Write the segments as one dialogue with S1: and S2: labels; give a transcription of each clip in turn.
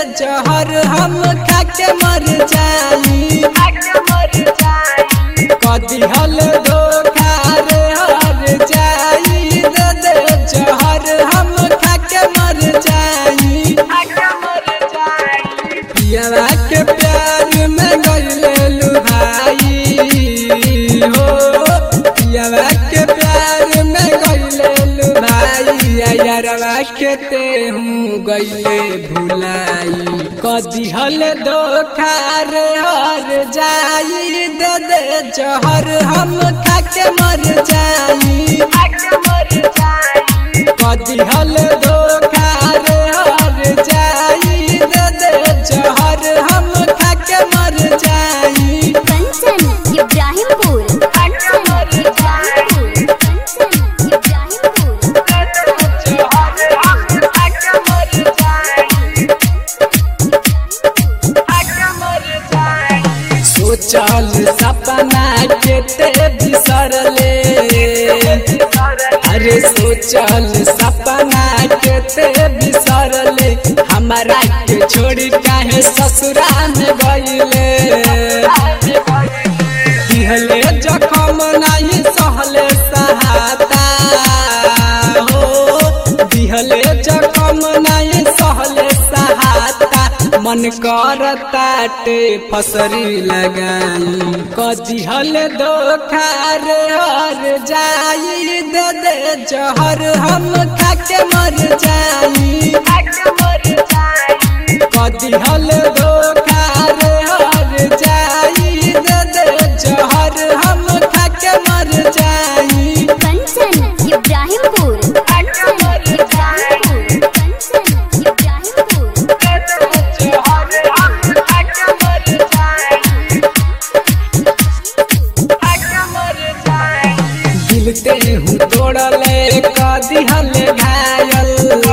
S1: जहर हम खा के मर जाई कदी हल धोखा रे हर जाई दे दे जहर हम खा के मर जाई पियावा के प्यार में गइले लुभाई हो पियावा के प्यार में गइले लुभाई यारवा के ते हूँ गइले भुलाई कदी हल धोखा रे हर जाई दे दे जहर हम खा के मर जाई कदी हल धोखा रे हर जाई दे दे जहर हम खा के मर जाई
S2: कंचन इब्राहिमपुर कंचन इब्राहिमपुर कंचन इब्राहिमपुर
S1: सोचल सपना के ते बिसरले अरे सोचल सपना के ते बिसरले हमारा के छोड़ी काहे ससुरा में गइले दिहले जखम नहीं सहले सहाता हो दिहले जखम नहीं सहले सहाता मन करताटे फसरी लगाई कदी हल धोखा रे हर जाई दे दे जहर हम खा के मर जाई कदी हल धोखा रे हर जाई दे दे जहर हम खा के मर जाई
S2: कंचन इब्राहिमपुर कंचन इब्राहिमपुर कंचन इब्राहिमपुर
S1: दिलते हूँ तोड़ले कदी हल घायल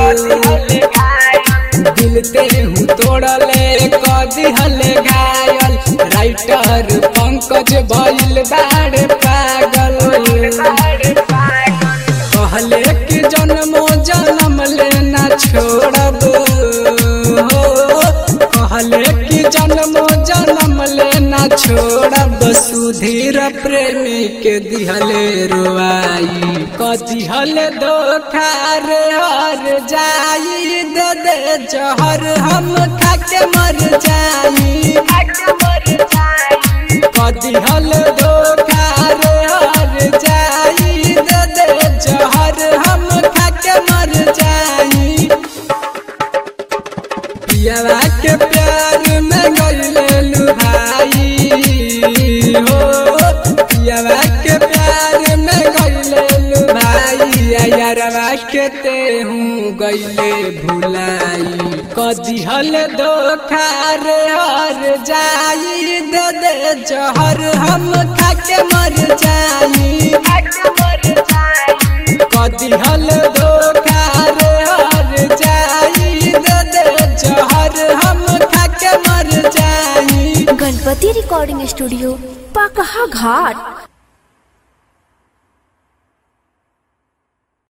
S1: दिलते हूँ तोड़ले कदी हल घायल राइटर पंकज भइल बाड़ पागल कहले कि जन्मो जन्म लेना छोड़ब हो कहले कि जन्मो जन्म लेना छोड़ब सुधीर प्रेमी के दिहले रुआई कदिहल धोखा रे हर जाई दे दे जहर हम खा के मर जाई कदिहल धोखा रे हर जाई दे दे जहर हम खा के मर जाई पियावा के प्यार में गइले लुभाई हो पियावा के प्यार में गइले लुभाई यारवा के ते हूँ गइले भुलाई कदी हल धोखा रे हर जाई दे दे जहर हम खा के मर जाई कदी हल धोखा रे हर जाई दे दे जहर हम खा के मर जाई
S2: गणपति रिकॉर्डिंग स्टूडियो पाकहा घाट